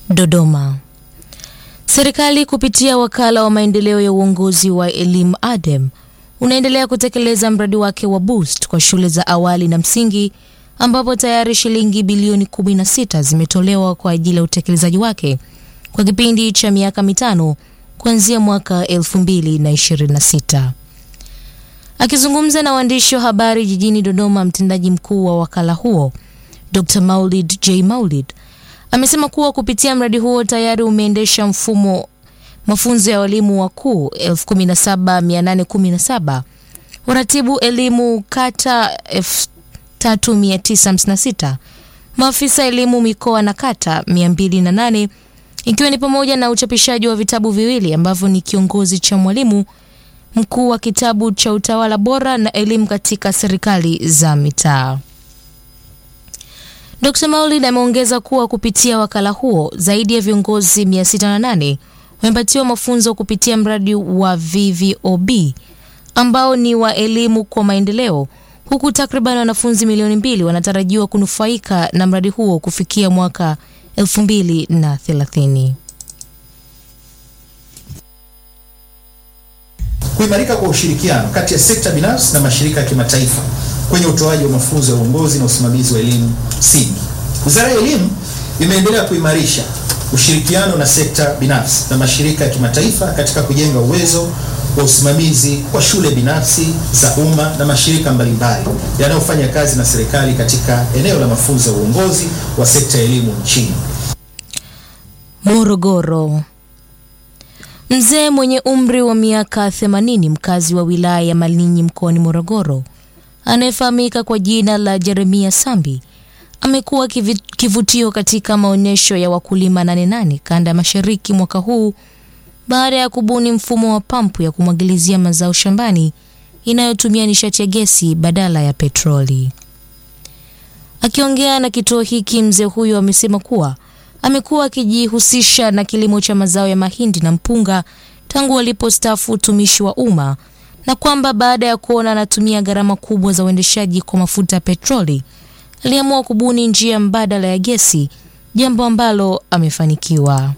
Dodoma. Serikali kupitia wakala wa maendeleo ya uongozi wa elimu ADEM unaendelea kutekeleza mradi wake wa Boost kwa shule za awali na msingi ambapo tayari shilingi bilioni 16 zimetolewa kwa ajili ya utekelezaji wake kwa kipindi cha miaka mitano kuanzia mwaka 2026. Akizungumza na waandishi wa habari jijini Dodoma, mtendaji mkuu wa wakala huo Dr. Maulid J. Maulid amesema kuwa kupitia mradi huo tayari umeendesha mfumo mafunzo ya walimu wakuu 17817 waratibu elimu kata 3956 maafisa elimu mikoa na kata 208 ikiwa ni pamoja na uchapishaji wa vitabu viwili ambavyo ni kiongozi cha mwalimu mkuu wa kitabu cha utawala bora na elimu katika serikali za mitaa. Dr. Maulid ameongeza kuwa kupitia wakala huo zaidi ya viongozi 608 wamepatiwa mafunzo kupitia mradi wa VVOB ambao ni wa elimu kwa maendeleo, huku takriban wanafunzi milioni mbili wanatarajiwa kunufaika na mradi huo kufikia mwaka 2030. Kuimarika kwa ushirikiano kati ya sekta binafsi na mashirika ya kimataifa kwenye utoaji wa mafunzo ya uongozi na usimamizi wa elimu msingi. Wizara ya Elimu imeendelea kuimarisha ushirikiano na sekta binafsi na mashirika ya kimataifa katika kujenga uwezo wa usimamizi wa shule binafsi za umma na mashirika mbalimbali yanayofanya kazi na serikali katika eneo la mafunzo ya uongozi wa sekta ya elimu nchini. Morogoro. Mzee mwenye umri wa miaka 80 mkazi wa wilaya ya Malinyi mkoani Morogoro anayefahamika kwa jina la Jeremia Sambi amekuwa kivutio katika maonyesho ya wakulima Nane Nane kanda ya mashariki mwaka huu baada ya kubuni mfumo wa pampu ya kumwagilizia mazao shambani inayotumia nishati ya gesi badala ya petroli. Akiongea na kituo hiki, mzee huyo amesema kuwa amekuwa akijihusisha na kilimo cha mazao ya mahindi na mpunga tangu alipostaafu utumishi wa umma na kwamba baada ya kuona anatumia gharama kubwa za uendeshaji kwa mafuta ya petroli aliamua kubuni njia mbadala ya gesi, jambo ambalo amefanikiwa.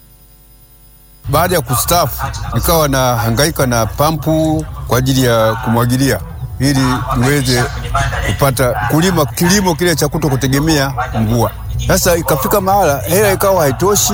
Baada ya kustaafu nikawa na hangaika na pampu kwa ajili ya kumwagilia ili niweze kupata kulima kilimo kile cha kuto kutegemea mvua. Sasa ikafika mahala hela ikawa haitoshi,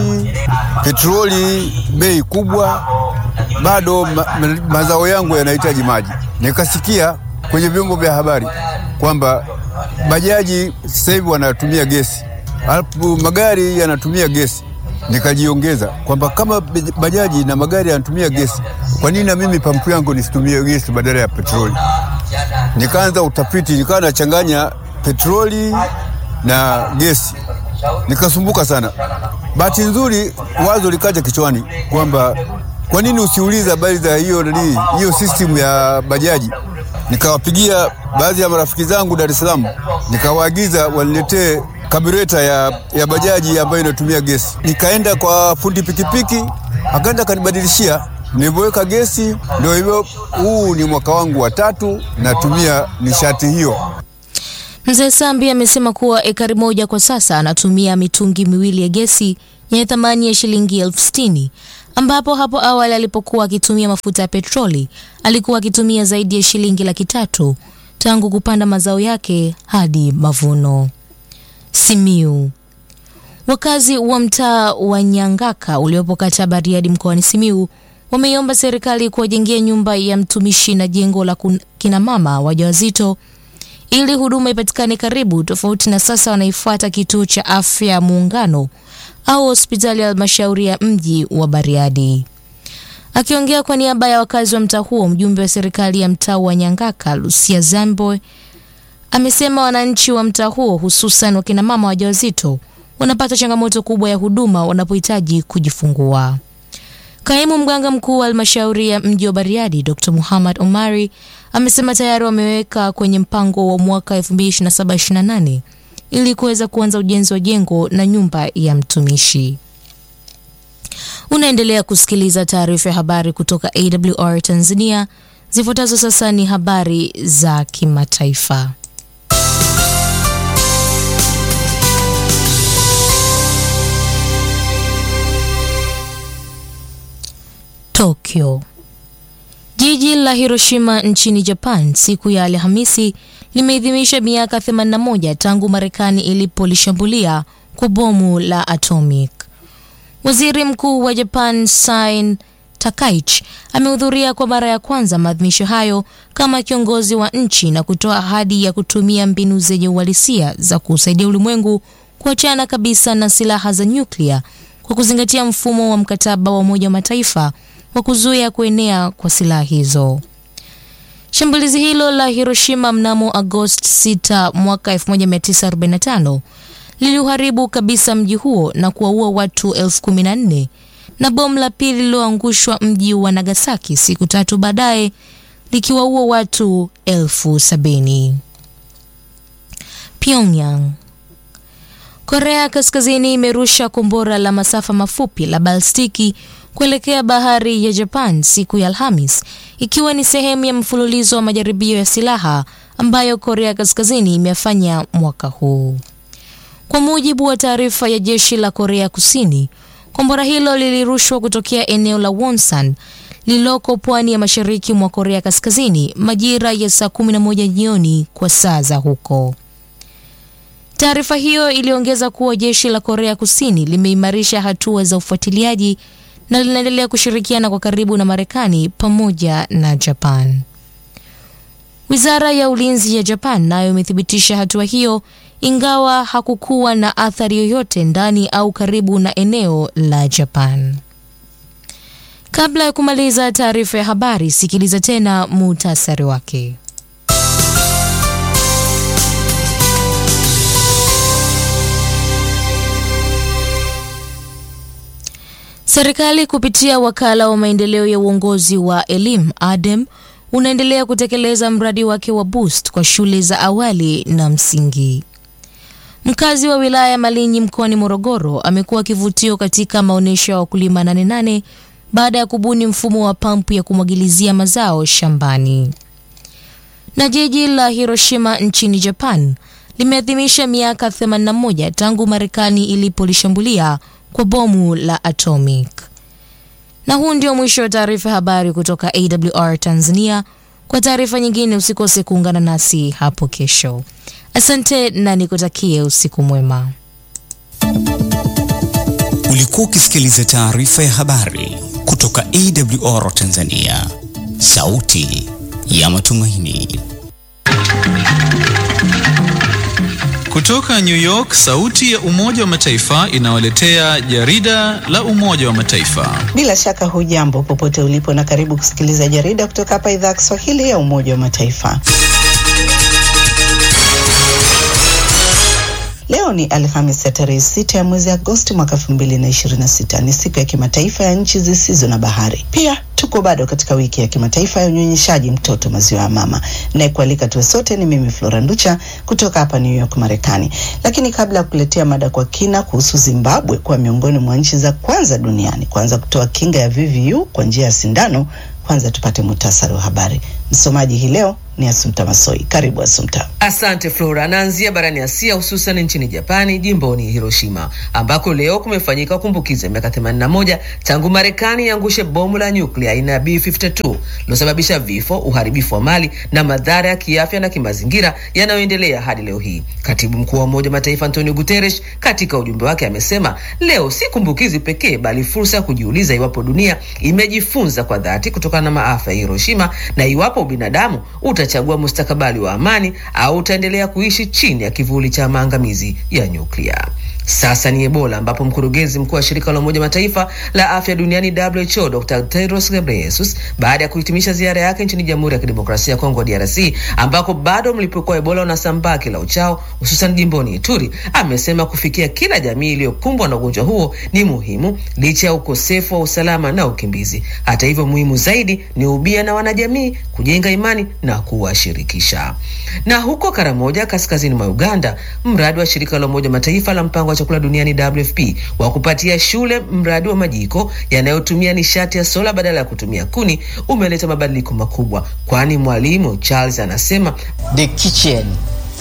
petroli bei kubwa, bado ma, ma, mazao yangu yanahitaji maji. Nikasikia kwenye vyombo vya habari kwamba bajaji sasa hivi wanatumia gesi, alafu magari yanatumia gesi. Nikajiongeza kwamba kama bajaji na magari yanatumia gesi, kwa nini na mimi pampu yangu nisitumie gesi badala ya petroli? Nikaanza utafiti, nikawa nachanganya petroli na gesi, nikasumbuka sana. Bahati nzuri wazo likaja kichwani kwamba kwa nini usiuliza habari za hiyo nani hiyo system ya bajaji. Nikawapigia baadhi ya marafiki zangu Dar es Salaam, nikawaagiza waniletee kabureta ya, ya bajaji ambayo inatumia gesi. Nikaenda kwa fundi pikipiki, akaenda akanibadilishia. Nilipoweka gesi, ndio hivyo, huu ni mwaka wangu wa tatu natumia nishati hiyo. Mzee Sambi amesema kuwa ekari moja kwa sasa anatumia mitungi miwili ya gesi yenye thamani ya shilingi elfu sitini ambapo hapo awali alipokuwa akitumia mafuta ya petroli alikuwa akitumia zaidi ya shilingi laki tatu tangu kupanda mazao yake hadi mavuno. Simiu. Wakazi wa mtaa wa Nyangaka uliopo kata Bariadi mkoani Simiu wameiomba serikali kuwajengea nyumba ya mtumishi na jengo la kina mama wajawazito ili huduma ipatikane karibu, tofauti na sasa wanaifuata kituo cha afya Muungano au hospitali ya halmashauri ya mji wa Bariadi. Akiongea kwa niaba ya wakazi wa mtaa huo, mjumbe wa serikali ya mtaa wa Nyangaka Lucia Zambo amesema wananchi wa mtaa huo hususan wakina mama wajawazito wanapata changamoto kubwa ya huduma wanapohitaji kujifungua. Kaimu mganga mkuu wa halmashauri ya mji wa Bariadi Dr. Muhammad Omari amesema tayari wameweka kwenye mpango wa mwaka 2027-28 ili kuweza kuanza ujenzi wa jengo na nyumba ya mtumishi. Unaendelea kusikiliza taarifa ya habari kutoka AWR Tanzania. Zifuatazo sasa ni habari za kimataifa. Tokyo. Jiji la Hiroshima nchini Japan siku ya Alhamisi limeadhimisha miaka 81 tangu Marekani ilipolishambulia kwa bomu la atomic. Waziri Mkuu wa Japan Sain Takaichi amehudhuria kwa mara ya kwanza maadhimisho hayo kama kiongozi wa nchi na kutoa ahadi ya kutumia mbinu zenye uhalisia za kusaidia ulimwengu kuachana kabisa na silaha za nyuklia kwa kuzingatia mfumo wa mkataba wa Umoja wa Mataifa wa kuzuia kuenea kwa silaha hizo. Shambulizi hilo la Hiroshima mnamo Agosti 6 mwaka 1945 liliuharibu kabisa mji huo na kuwaua watu elfu kumi na nne na bomu la pili lililoangushwa mji wa Nagasaki siku tatu baadaye likiwaua watu elfu sabini. Pyongyang. Korea Kaskazini imerusha kombora la masafa mafupi la balstiki kuelekea bahari ya Japan siku ya Alhamis ikiwa ni sehemu ya mfululizo wa majaribio ya silaha ambayo Korea Kaskazini imefanya mwaka huu. Kwa mujibu wa taarifa ya jeshi la Korea Kusini, kombora hilo lilirushwa kutokea eneo la Wonsan lililoko pwani ya mashariki mwa Korea Kaskazini majira ya saa 11 jioni kwa saa za huko. Taarifa hiyo iliongeza kuwa jeshi la Korea Kusini limeimarisha hatua za ufuatiliaji na linaendelea kushirikiana kwa karibu na Marekani pamoja na Japan. Wizara ya ulinzi ya Japan nayo imethibitisha hatua hiyo ingawa hakukuwa na athari yoyote ndani au karibu na eneo la Japan. Kabla ya kumaliza taarifa ya habari, sikiliza tena muhtasari wake. Serikali kupitia wakala wa maendeleo ya uongozi wa elimu ADEM unaendelea kutekeleza mradi wake wa Boost kwa shule za awali na msingi. Mkazi wa wilaya ya Malinyi mkoani Morogoro amekuwa kivutio katika maonyesho ya wakulima Nane Nane baada ya kubuni mfumo wa pampu ya kumwagilizia mazao shambani. Na jiji la Hiroshima nchini Japan limeadhimisha miaka 81 tangu Marekani ilipolishambulia kwa bomu la atomic. Na huu ndio mwisho wa taarifa ya habari kutoka AWR Tanzania. Kwa taarifa nyingine usikose kuungana nasi hapo kesho. Asante na nikutakie usiku mwema. Ulikuwa ukisikiliza taarifa ya habari kutoka AWR Tanzania, sauti ya matumaini. Kutoka New York, sauti ya Umoja wa Mataifa inawaletea jarida la Umoja wa Mataifa. Bila shaka hujambo popote ulipo na karibu kusikiliza jarida kutoka hapa idhaa ya Kiswahili ya Umoja wa Mataifa. Leo ni Alhamis ya tarehe sita ya mwezi Agosti mwaka elfu mbili na ishirini na sita. Ni siku ya kimataifa ya nchi zisizo na bahari. Pia tuko bado katika wiki ya kimataifa ya unyonyeshaji mtoto maziwa ya mama. Nayekualika tuwe sote ni mimi Flora Nducha kutoka hapa New York, Marekani. Lakini kabla ya kuletea mada kwa kina kuhusu Zimbabwe kuwa miongoni mwa nchi za kwanza duniani kuanza kutoa kinga ya VVU kwa njia ya sindano, kwanza tupate muhtasari wa habari. Msomaji hii leo ni Asumta Masoi. Karibu Asumta. Asante Flora. Naanzia barani Asia, hususan nchini Japani, jimboni Hiroshima, ambako leo kumefanyika kumbukizi ya miaka 81 tangu Marekani iangushe bomu la nyuklia aina ya B52 lilosababisha vifo, uharibifu wa mali na madhara ya kiafya na kimazingira yanayoendelea hadi leo hii. Katibu mkuu wa Umoja wa Mataifa Antonio Guterres katika ujumbe wake amesema leo si kumbukizi pekee, bali fursa ya kujiuliza iwapo dunia imejifunza kwa dhati kutokana na maafa ya Hiroshima na iwapo binadamu utachagua mustakabali wa amani au utaendelea kuishi chini ya kivuli cha maangamizi ya nyuklia. Sasa ni Ebola ambapo mkurugenzi mkuu wa shirika la Umoja Mataifa la afya duniani WHO Dr. Tedros Ghebreyesus baada ya kuhitimisha ziara yake nchini Jamhuri ya Kidemokrasia ya Kongo DRC ambako bado mlipuko wa Ebola unasambaa kila uchao hususan jimboni Ituri, amesema kufikia kila jamii iliyokumbwa na ugonjwa huo ni muhimu licha ya ukosefu wa usalama na ukimbizi. Hata hivyo, muhimu zaidi ni ubia na wanajamii kujenga imani na kuwashirikisha. Na huko Karamoja kaskazini mwa Uganda, mradi wa shirika la Umoja Mataifa la mpango wa chakula duniani WFP wa kupatia shule mradi wa majiko yanayotumia nishati ya sola badala ya kutumia kuni umeleta mabadiliko makubwa, kwani mwalimu Charles anasema The kitchen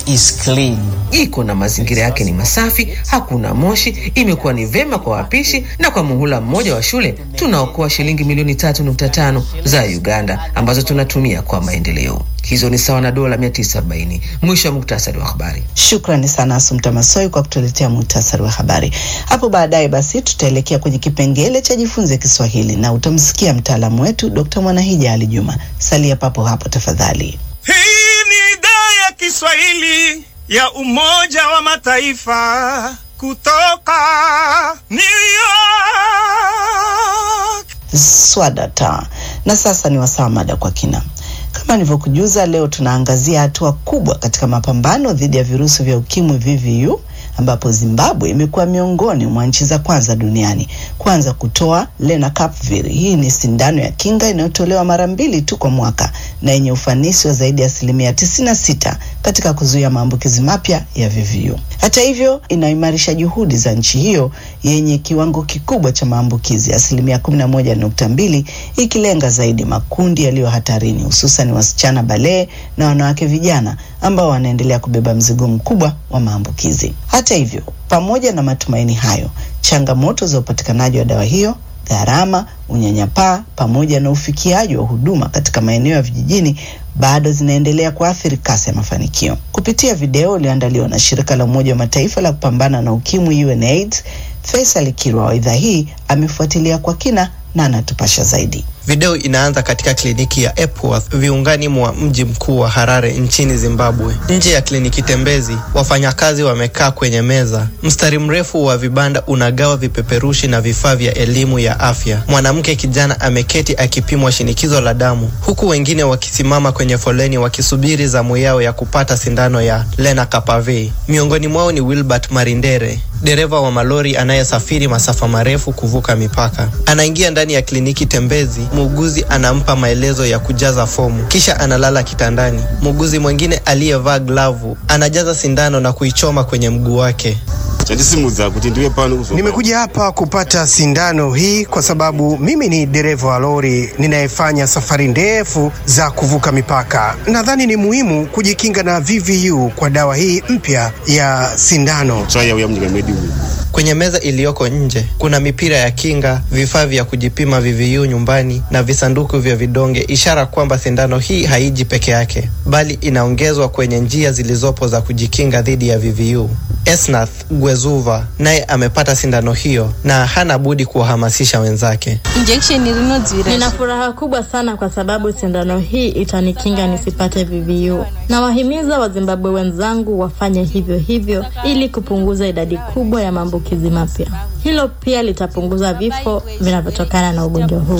is clean. iko na mazingira yake ni masafi, hakuna moshi. Imekuwa ni vema kwa wapishi, na kwa muhula mmoja wa shule tunaokoa shilingi milioni tatu nukta tano za Uganda ambazo tunatumia kwa maendeleo. Hizo ni sawa na dola 940. Mwisho wa muktasari wa habari. Shukrani sana Asumta Masoi kwa kutuletea muhtasari wa habari. Hapo baadaye basi tutaelekea kwenye kipengele cha jifunze Kiswahili na utamsikia mtaalamu wetu Dr. Mwanahija Ali Juma. Salia papo hapo tafadhali. Hii ni idhaa ya Kiswahili ya Umoja wa Mataifa kutoka New York. Swadata. Na sasa ni wasaa mada kwa kina. Kama nilivyokujuza, leo tunaangazia hatua kubwa katika mapambano dhidi ya virusi vya ukimwi VVU, ambapo Zimbabwe imekuwa miongoni mwa nchi za kwanza duniani kuanza kutoa lenacapavir. Hii ni sindano ya kinga inayotolewa mara mbili tu kwa mwaka na yenye ufanisi wa zaidi ya asilimia 96 katika kuzuia maambukizi mapya ya VVU. Hata hivyo, inaimarisha juhudi za nchi hiyo yenye kiwango kikubwa cha maambukizi asilimia 11.2, ikilenga zaidi makundi yaliyo hatarini, hususan wasichana balee na wanawake vijana ambao wanaendelea kubeba mzigo mkubwa wa maambukizi. Hata hivyo, pamoja na matumaini hayo, changamoto za upatikanaji wa dawa hiyo gharama, unyanyapaa pamoja na ufikiaji wa huduma katika maeneo ya vijijini bado zinaendelea kuathiri kasi ya mafanikio. Kupitia video iliyoandaliwa na shirika la Umoja wa Mataifa la kupambana na ukimwi UNAIDS, Faisal Kirwa wa idhaa hii amefuatilia kwa kina na anatupasha zaidi. Video inaanza katika kliniki ya Epworth viungani mwa mji mkuu wa Harare nchini Zimbabwe. Nje ya kliniki tembezi, wafanyakazi wamekaa kwenye meza. Mstari mrefu wa vibanda unagawa vipeperushi na vifaa vya elimu ya afya. Mwanamke kijana ameketi akipimwa shinikizo la damu, huku wengine wakisimama kwenye foleni wakisubiri zamu yao ya kupata sindano ya lenacapavir. Miongoni mwao ni Wilbert Marindere, dereva wa malori anayesafiri masafa marefu kuvuka mipaka. Anaingia ndani ya kliniki tembezi muuguzi anampa maelezo ya kujaza fomu kisha analala kitandani. Muuguzi mwingine aliyevaa glavu anajaza sindano na kuichoma kwenye mguu wake. Nimekuja hapa kupata sindano hii kwa sababu mimi ni dereva wa lori ninayefanya safari ndefu za kuvuka mipaka. Nadhani ni muhimu kujikinga na VVU kwa dawa hii mpya ya sindano. Kwenye meza iliyoko nje kuna mipira ya kinga, vifaa vya kujipima VVU nyumbani na visanduku vya vidonge, ishara kwamba sindano hii haiji peke yake, bali inaongezwa kwenye njia zilizopo za kujikinga dhidi ya VVU. Esnath Gwezuva naye amepata sindano hiyo na hana budi kuwahamasisha wenzake. Nina furaha kubwa sana kwa sababu sindano hii itanikinga nisipate VVU. Nawahimiza Wazimbabwe wenzangu wafanye hivyo hivyo ili kupunguza idadi kubwa ya maambukizi mapya. Hilo pia litapunguza vifo vinavyotokana na ugonjwa huu.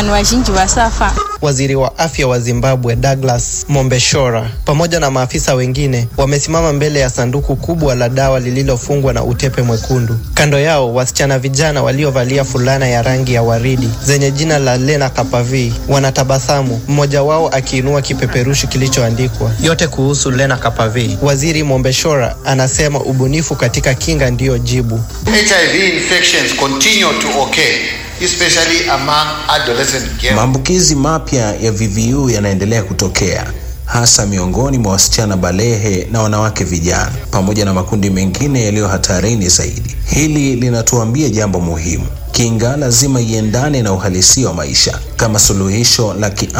Waziri wa afya wa Zimbabwe Douglas Mombeshora pamoja na maafisa wengine wamesimama mbele ya sanduku kubwa la dawa lililofungwa na utepe mwekundu. Kando yao wasichana vijana waliovalia fulana ya rangi ya waridi zenye jina la lenacapavir wanatabasamu, mmoja wao akiinua kipeperushi kilichoandikwa yote kuhusu lenacapavir. Waziri Mombeshora anasema ubunifu katika kinga ndiyo jibu. HIV infections continue to occur especially among adolescent girls. Maambukizi mapya ya VVU yanaendelea kutokea hasa miongoni mwa wasichana balehe na wanawake vijana pamoja na makundi mengine yaliyo hatarini zaidi. Hili linatuambia jambo muhimu. Kinga lazima iendane na uhalisia wa maisha. Kama suluhisho la kiafya